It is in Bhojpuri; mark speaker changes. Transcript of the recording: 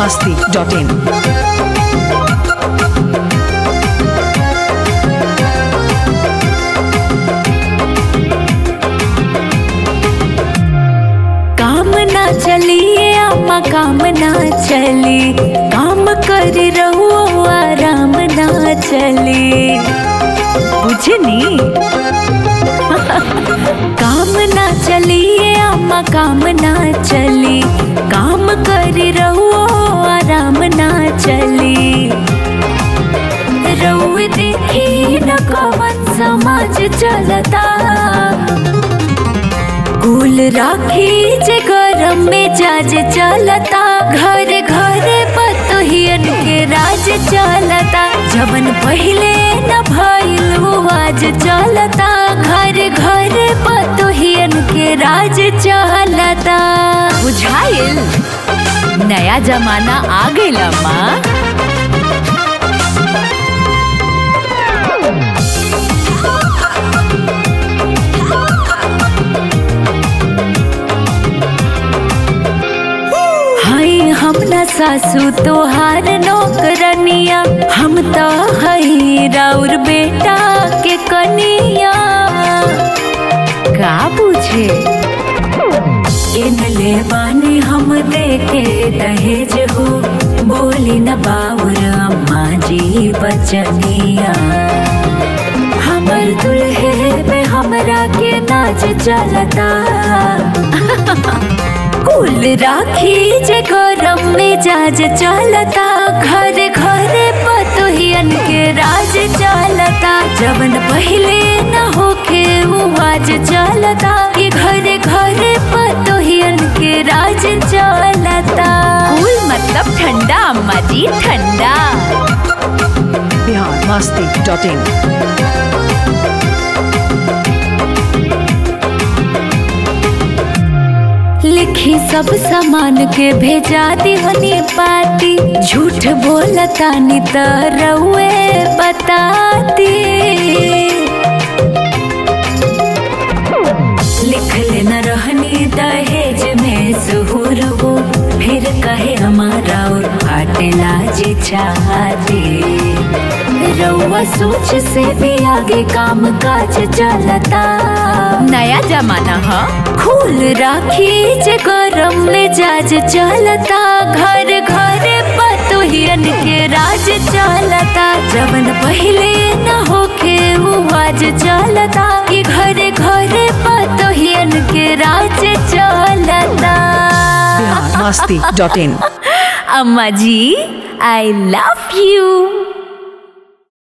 Speaker 1: masti.in.
Speaker 2: काम ना चलिए अम्मा काम ना चली काम कर रहो आराम ना चली बुझनी काम ना चलिए अम्मा काम ना चली काम कर रहो आराम ना चली रउए देखी न कवन समाज चलता कुल राखी जे गरम में जाज चलता घर घर पतोहियन के राज चलता जवन पहिले न भइल वो आज चलता घर घर पतोहियन के राज चलता बुझाइल नया जमाना आ गइल माँ हई हम न सासू तोहार नौकरनिया हम तो हई राउर बेटा के कनिया का बुझे इन ले बानी हम देके दहेज हो बोली न बाउर अम्मा जी बचनिया हमर दुल्हे पे हमरा के नाच चलता कुल राखी जे गरम में जाज चलता घर घर पतोहियन के राज चलता जवन पहिले न होखे वो आज चलता ये घर घर पतोहियन के राज चलता कुल मतलब ठंडा अम्मा जी ठंडा
Speaker 1: Bihar masti.in.
Speaker 2: लिखी सब सामान के भेजा दिहनी पाती झूठ बोलता नि त रउए बताती लिख लेना रहनी दहेज में जुहूर हो फिर कहे हमारा और फाटेला जी चाहती रउआ सोच से भी आगे काम काज चलता नया जमाना है खूल राखी जे गरम में जाज चलता घर घर पतोहियन के राज चलता जवन पहिले न होखे वो आज चलता कि घर घर पतोहियन के राज चलता
Speaker 1: Bihar masti.in.
Speaker 2: अम्मा जी आई लव यू